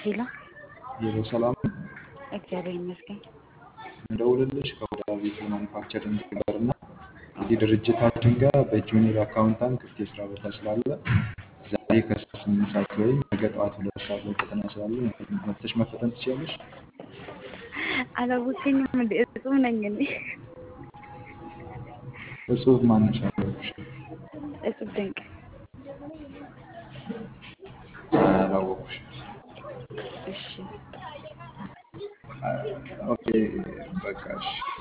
ሄሎ ሄሎ ሰላም ነው። እግዚአብሔር ይመስገን። እንደውልልሽ ከወዳቤት ማኑፋክቸሪንግ ጋር እና እዚህ ድርጅታችን ጋር በጁኒየር አካውንታንት ክፍት የስራ ቦታ ስላለ ዛሬ ከስምንት ሰዓት ወይም ነገ ጠዋት ሁለት ሰዓት ላይ ፈተና ስላለ መጥተሽ መፈተን ትችላለሽ። አላወቅኝም እንዴ? እጹብ ነኝ እኔ። እጹብ ማነሽ አለብሽ? እጹብ ድንቅ አላወኩሽ። እሺ ኦኬ በቃ እሺ።